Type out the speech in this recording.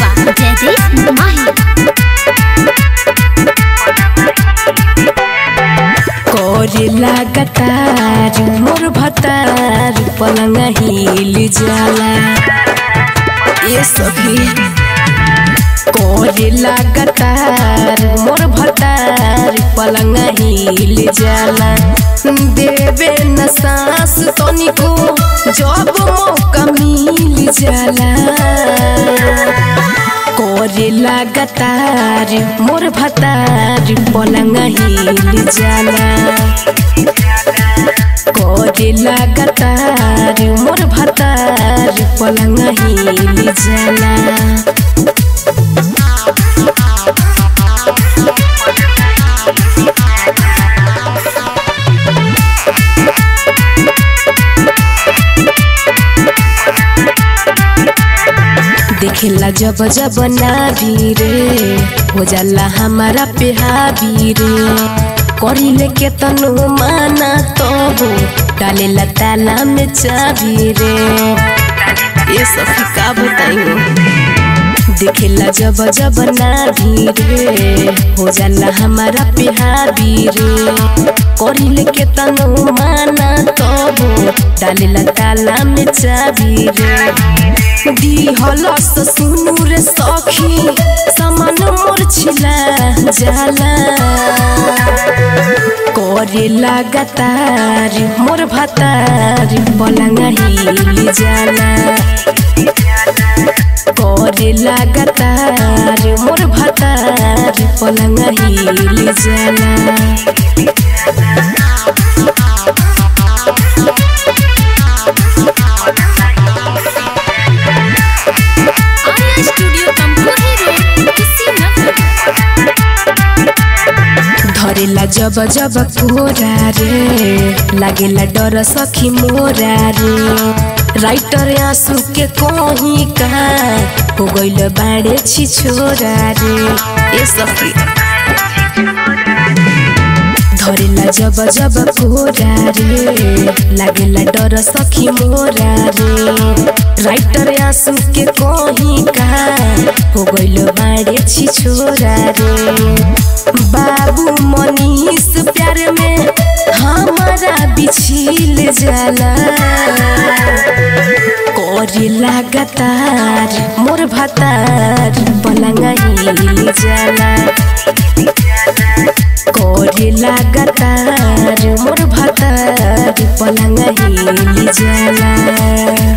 जयदीप माही करे लगातार मोर भतार पलंग हिल जाला ये सखी करे लगातार मोर भतार पलंग हिल जाला देवे न सांस तनिको जब मौका मिल जाला करे लगातार मोर भतार पलंग हिल जाला करे लगातार मोर भतार पलंग हिल जाला देखेला जब जब नाभी रे हो जाला हमारा पे हावी रे करिले के तनु माना तो हो डालेला ताला में चाबी रे ये सखी का बताई देखेला जब जब नाभी रे हो जाला हमारा पे हावी रे करिले के तनु माना तो हो डालेला ताला में चाबी रे दिहलस सुनु रे सखी समान मोर छिला जाला करे लगातार मोर भतार पलंग हिल जाला करे लगातार मोर भतार पलंग हिल जाला आर्या स्टूडियो तमकुही रोड कुशीनगर धरेला जब जब कोरा रे लागेला डर सखी मोरा रे राइटर आंसू के कहीं का हो गइल बाड़े छी छोरा रे ए सखी धरेला जब जब कोरा रे लागेला डर सखी मोरा रे राइटर आंसू के कहीं का हो गइल बाड़े छी छोरा रे बाबू मनीष प्यार में हमारा बिछिल जाला करे लगातार मोर भतार पलंग हिल जाला करे लगातार मोर भतार पलंग हिल जाला